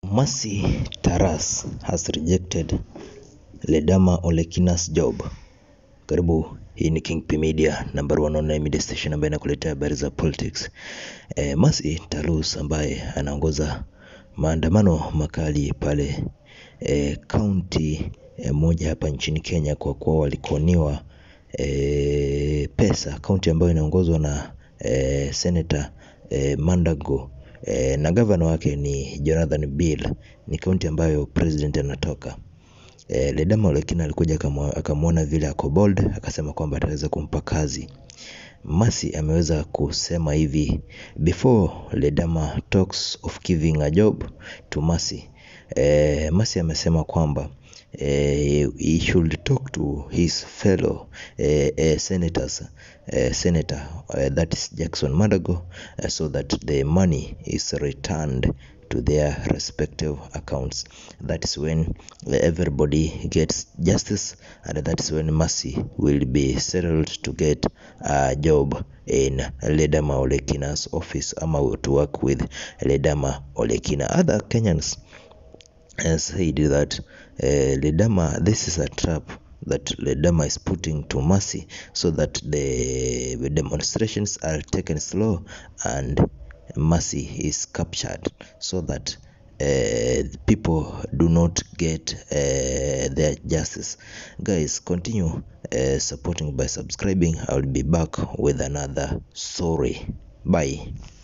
Mercy Taras has rejected Ledama Olekina's job. Karibu, hii ni King P Media, number one online media station ambayo inakuletea habari za politics. E, Mercy Tarus ambaye anaongoza maandamano makali pale e, kaunti e, moja hapa nchini Kenya kwa kuwa walikoniwa e, pesa, kaunti ambayo inaongozwa na e, Senator e, Mandago e, na gavana wake ni Jonathan Bill. Ni kaunti ambayo president anatoka. E, Ledama Olekina alikuja akamwa- akamwona vile ako bold, akasema kwamba ataweza kumpa kazi. Mercy ameweza kusema hivi before Ledama talks of giving a job to Mercy. E, Mercy amesema kwamba eh, he should talk to his fellow eh, eh, senators eh, senator eh, that is Jackson Madago eh, so that the money is returned to their respective accounts that is when everybody gets justice and that is when Mercy will be settled to get a job in Ledama Olekina's office ama to work with Ledama Olekina other Kenyans uh, said that uh, Ledama, this is a trap that Ledama is putting to Mercy so that the demonstrations are taken slow and Mercy is captured so that uh, people do not get uh, their justice. Guys, continue uh, supporting by subscribing. I will be back with another story. Bye.